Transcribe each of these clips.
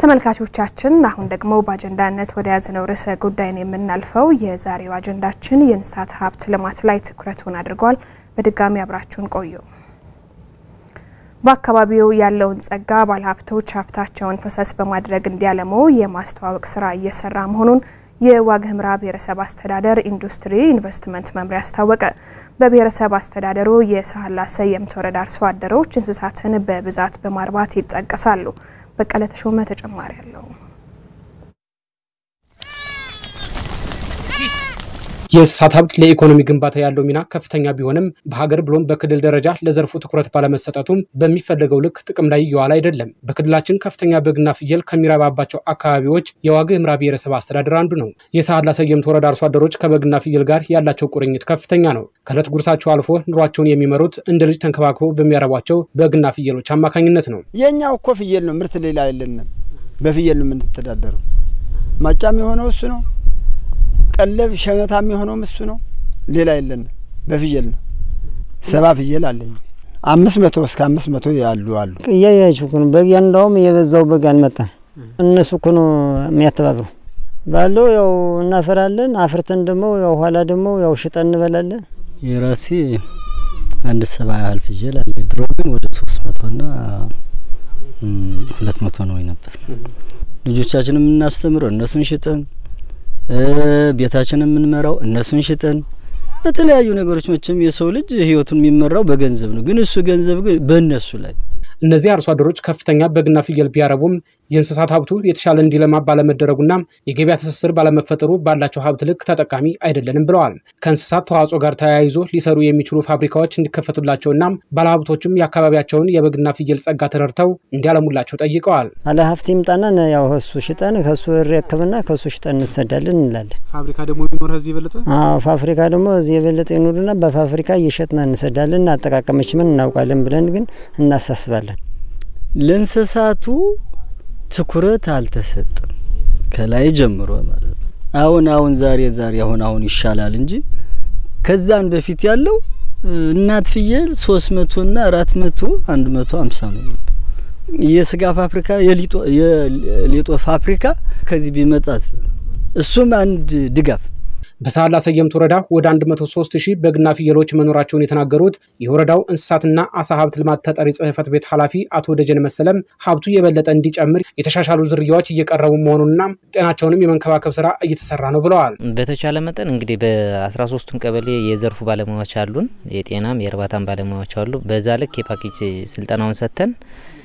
ተመልካቾቻችን አሁን ደግሞ በአጀንዳነት ወደ ያዝነው ርዕሰ ጉዳይን የምናልፈው የዛሬው አጀንዳችን የእንስሳት ሀብት ልማት ላይ ትኩረቱን አድርጓል። በድጋሚ አብራችሁን ቆዩ። በአካባቢው ያለውን ጸጋ ባለሀብቶች ሀብታቸውን ፈሰስ በማድረግ እንዲያለሙ የማስተዋወቅ ስራ እየሰራ መሆኑን የዋግ ኽምራ ብሔረሰብ አስተዳደር ኢንዱስትሪ ኢንቨስትመንት መምሪያ አስታወቀ። በብሔረሰብ አስተዳደሩ የሳህላ ሰየምት ወረዳ አርሶ አደሮች እንስሳትን በብዛት በማርባት ይጠቀሳሉ። በቀለ ተሾመ ተጨማሪ አለው። የእንስሳት ሀብት ለኢኮኖሚ ግንባታ ያለው ሚና ከፍተኛ ቢሆንም በሀገር ብሎም በክልል ደረጃ ለዘርፉ ትኩረት ባለመሰጠቱም በሚፈለገው ልክ ጥቅም ላይ እየዋለ አይደለም። በክልላችን ከፍተኛ በግና ፍየል ከሚረባባቸው አካባቢዎች የዋግ ኽምራ ብሔረሰብ አስተዳደር አንዱ ነው። የሳህላ ሰየምት ወረዳ አርሶ አደሮች ከበግና ፍየል ጋር ያላቸው ቁርኝት ከፍተኛ ነው። ከእለት ጉርሳቸው አልፎ ኑሯቸውን የሚመሩት እንደ ልጅ ተንከባክበው በሚያረቧቸው በግና ፍየሎች አማካኝነት ነው። የእኛው እኮ ፍየል ነው፣ ምርት ሌላ የለንም። በፍየል ነው የምንተዳደረው። ማጫም የሆነው እሱ ነው ቀለብ ሸመታም የሆነው እሱ ነው። ሌላ የለንም። በፍየል ነው። ሰባ ፍየል አለኝ። አምስት መቶ እስከ አምስት መቶ ያሉ አሉ። እያያችሁ እኮ ነው። በግ እንዳውም የበዛው በግ አልመጣም። እነሱ እኮ ነው የሚያተባብሩ ባለው ያው እናፈራለን። አፍርተን ደግሞ ያው ኋላ ደግሞ ያው ሽጠን እንበላለን። የራሴ አንድ ሰባ ያህል ፍየል አለ። ድሮ ግን ወደ ሶስት መቶና ሁለት መቶ ነው ነበር። ልጆቻችን የምናስተምረው እነሱን ሽጠን ቤታችንን የምንመራው እነሱን ሽጠን በተለያዩ ነገሮች መቼም የሰው ልጅ ህይወቱን የሚመራው በገንዘብ ነው። ግን እሱ ገንዘብ ግን በእነሱ ላይ እነዚህ አርሶ አደሮች ከፍተኛ በግና ፍየል ቢያረቡም የእንስሳት ሀብቱ የተሻለ እንዲለማ ባለመደረጉና የገበያ ትስስር ባለመፈጠሩ ባላቸው ሀብት ልክ ተጠቃሚ አይደለንም ብለዋል። ከእንስሳት ተዋጽኦ ጋር ተያይዞ ሊሰሩ የሚችሉ ፋብሪካዎች እንዲከፈቱላቸውና ባለሀብቶችም የአካባቢያቸውን የበግና ፍየል ጸጋ ተረድተው እንዲያለሙላቸው ጠይቀዋል። ባለ ሀብት ይምጣና ያው ከሱ ሽጠን ከሱ ሪያክብና ከሱ ሽጠን እንሰዳለን እንላለን። ፋብሪካ ደግሞ ቢኖር እዚህ የበለጠ ፋብሪካ ደግሞ እዚህ የበለጠ ይኑርና በፋብሪካ እየሸጥና እንሰዳለን። አጠቃቀመች ምን እናውቃለን ብለን ግን እናሳስባለን። ለእንስሳቱ ትኩረት አልተሰጠም ከላይ ጀምሮ ማለት ነው። አሁን አሁን ዛሬ ዛሬ አሁን አሁን ይሻላል እንጂ ከዛን በፊት ያለው እናት ፍየል ሶስት መቶ ና አራት መቶ አንድ መቶ አምሳ ነው ነበር። የስጋ ፋብሪካ የሌጦ ፋብሪካ ከዚህ ቢመጣት እሱም አንድ ድጋፍ በሳህላ ሰየምት ወረዳ ወደ 103 ሺህ በግና ፍየሎች መኖራቸውን የተናገሩት የወረዳው እንስሳትና አሳ ሀብት ልማት ተጠሪ ጽሕፈት ቤት ኃላፊ አቶ ደጀን መሰለም ሀብቱ የበለጠ እንዲጨምር የተሻሻሉ ዝርያዎች እየቀረቡ መሆኑንና ጤናቸውንም የመንከባከብ ስራ እየተሰራ ነው ብለዋል። በተቻለ መጠን እንግዲህ በ13ቱም ቀበሌ የዘርፉ ባለሙያዎች አሉን፣ የጤናም የእርባታም ባለሙያዎች አሉ። በዛ ልክ የፓኬጅ ስልጠናውን ሰጥተን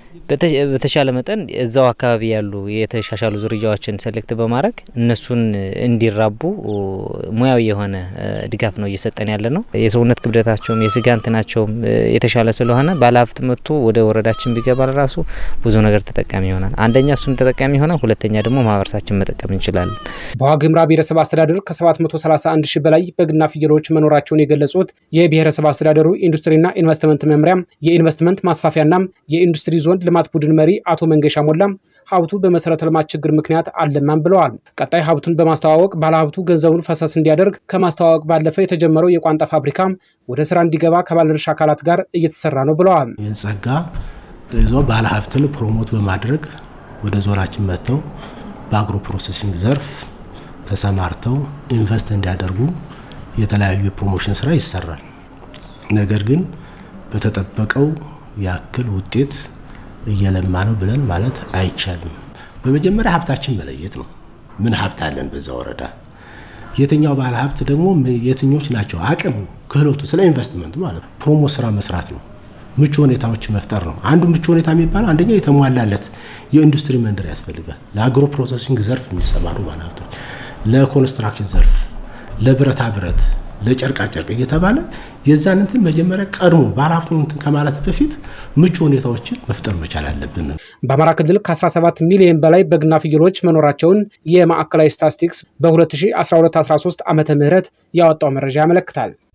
በተሻለ መጠን እዛው አካባቢ ያሉ የተሻሻሉ ዝርያዎችን ሴሌክት በማድረግ እነሱን እንዲራቡ ሙያዊ የሆነ ድጋፍ ነው እየሰጠን ያለ ነው። የሰውነት ክብደታቸውም የስጋ እንትናቸውም የተሻለ ስለሆነ ባለሀብት መጥቶ ወደ ወረዳችን ቢገባ ራሱ ብዙ ነገር ተጠቃሚ ይሆናል። አንደኛ እሱም ተጠቃሚ ይሆናል፣ ሁለተኛ ደግሞ ማህበረሰባችን መጠቀም እንችላለን። በዋግ ኽምራ ብሔረሰብ አስተዳደር ከ731 ሺህ በላይ በግና ፍየሎች መኖራቸውን የገለጹት የብሔረሰብ አስተዳደሩ ኢንዱስትሪና ኢንቨስትመንት መምሪያ የኢንቨስትመንት ማስፋፊያና የኢንዱስትሪ ዞን ልማት ቡድን መሪ አቶ መንገሻ ሞላም ሀብቱ በመሰረተ ልማት ችግር ምክንያት አለማም ብለዋል። ቀጣይ ሀብቱን በማስተዋወቅ ባለሀብቱ ገንዘቡን ፈሰስ እንዲያደርግ ከማስተዋወቅ ባለፈ የተጀመረው የቋንጣ ፋብሪካ ወደ ስራ እንዲገባ ከባለድርሻ አካላት ጋር እየተሰራ ነው ብለዋል። ይህን ጸጋ ይዞ ባለሀብትን ፕሮሞት በማድረግ ወደ ዞናችን መጥተው በአግሮ ፕሮሴሲንግ ዘርፍ ተሰማርተው ኢንቨስት እንዲያደርጉ የተለያዩ የፕሮሞሽን ስራ ይሰራል። ነገር ግን በተጠበቀው ያክል ውጤት እየለማ ነው ብለን ማለት አይቻልም። በመጀመሪያ ሀብታችን መለየት ነው። ምን ሀብት አለን በዛ ወረዳ፣ የትኛው ባለ ሀብት ደግሞ የትኞች ናቸው አቅም፣ ክህሎቱ፣ ስለ ኢንቨስትመንት ማለት ነው። ፕሮሞ ስራ መስራት ነው። ምቹ ሁኔታዎች መፍጠር ነው። አንዱ ምቹ ሁኔታ የሚባለው አንደኛ የተሟላለት የኢንዱስትሪ መንደር ያስፈልጋል። ለአግሮ ፕሮሰሲንግ ዘርፍ የሚሰማሩ ባለ ሀብቶች፣ ለኮንስትራክሽን ዘርፍ፣ ለብረታ ብረት ለጨርቃ ጨርቅ እየተባለ የዛን እንትን መጀመሪያ ቀድሞ ባለሀብቱን እንትን ከማለት በፊት ምቹ ሁኔታዎችን መፍጠር መቻል አለብን። በአማራ ክልል ከ17 ሚሊዮን በላይ በግና ፍየሎች መኖራቸውን የማዕከላዊ ስታትስቲክስ በ2012/13 ዓመተ ምህረት ያወጣው መረጃ ያመለክታል።